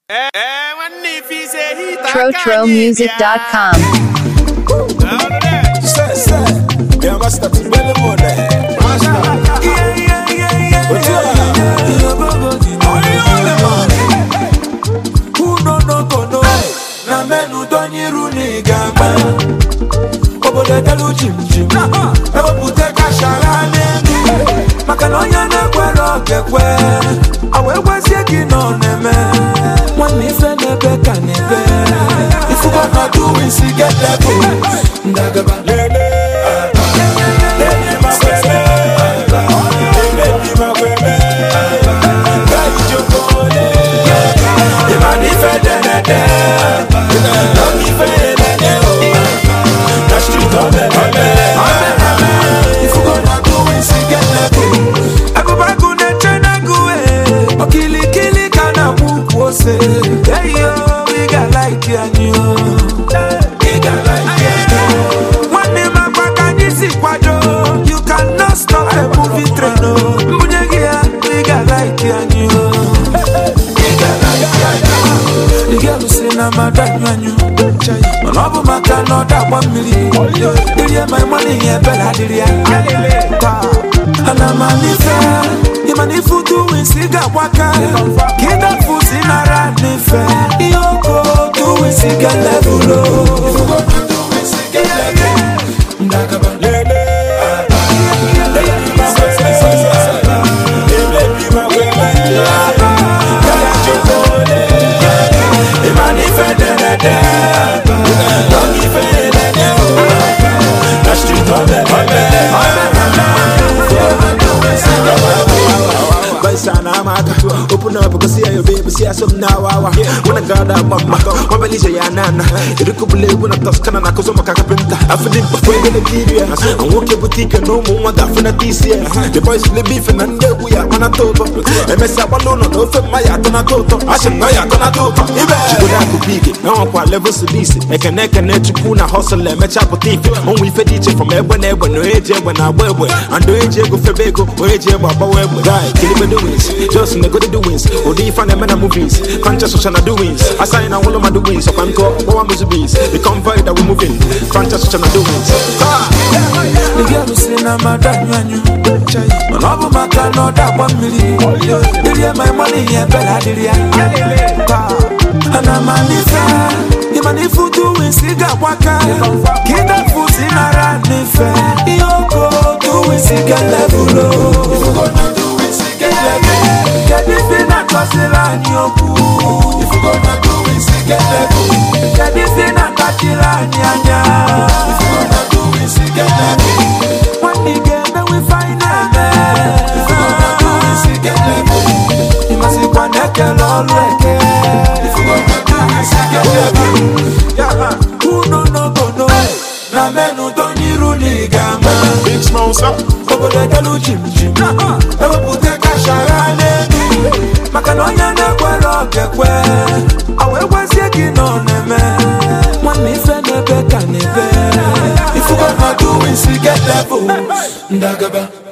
TroTroMusic.com. Say, say, yeah, master, to belly more there. But you are- Only on the man. Who no no go no? Na menu don yiru ni gamba. Obodo edelu jim jim. Ewepụta kashara n'elu. Maka na onye na-ekwere ọ ga-ekwe. A wee gwazie gị na ọ na-eme. Nwanne ife na-ebe ka na-ebe. Ifugo na do isi get level. Ndagaba. Lele. Lele ma kweme. Lele di ma kweme. Gayi jokole. Imani ife denede. Love ife elele o. Na street ọbẹ ọbẹ. Ifugo na do isi get level. Agụbagụ na-eche n'agụ e. Okilikili ka na-akwụ ukwu ose. Hey yo, ị ga-like anyị o. Ị ga-like anyị o. Nwanne m agwa ka anyị si kwado. You cannot stop a movie train o. Mbunye gị ya, ị ga-like anyị o. Ị ga-like anyị o. Ị ga-alụsị na mmadụ anyụ anyụ. Mana ọ bụ maka na ọ da-agba mmiri. Irie ma ịmana ihe ebere adịrị ya. Taa, ana m anife ịma na ife utu wisi ga-agbaka ka ịdafu si nara n'ife ihe oko otu wisi ga-elebulo Baisana amaka Open up go see your baby see some now wawa Wanna God up mama One belly ya nana Irikubule wanna toskana na kozo maka kapenta Afidi before you get kiria I'm walking boutique no more one that finna this year The boys le beef and nde we are mana toto Emesa balono no fe maya tona toto Ashe maya tona toto Ibe Chibuda kupige Na wakwa level sudisi Eke neke ne chukuna hustle Mecha potife On we fed each from ebwe na ebwe No eje ebwe na abwebwe Ando eje go febego O eje ebwe abawebwe Guy, kill me doings Just in the good doings Odi if I na movies Conscious social na doings I sign all of my doings So I'm called Boa Muzubis The convoy that we moving Conscious social na doings Ah! Ị ga-alụsị na mmadụ anyụ anyụ mana ọ bụ maka na ọ da-agba mmiri irie ma ịmana ihe ebere adịrị ya Taa, ana m anife ịma na ife utu wisi ga-agbaka ka ịdafu si nara n'ife ihe oko otu wisi ga-elebulo kedu ife na-akọsịrị anyị okwu kedu ife na-akpachiri anyị anya nwanne ị ga-emenwe ife anyị na-eme ịmasịkwa na ekele ọrụ eke unu n'obodo na menu donyiru n'igama Big sponsor obodo edelu jim jim ewepụta kashara n'elu maka na onye na-ekwere ọ ga-ekwe a wee gwazie gị na ọ na-eme nwanne ife na-ebe ka na-ebe ifugo na do isi get level ndagaba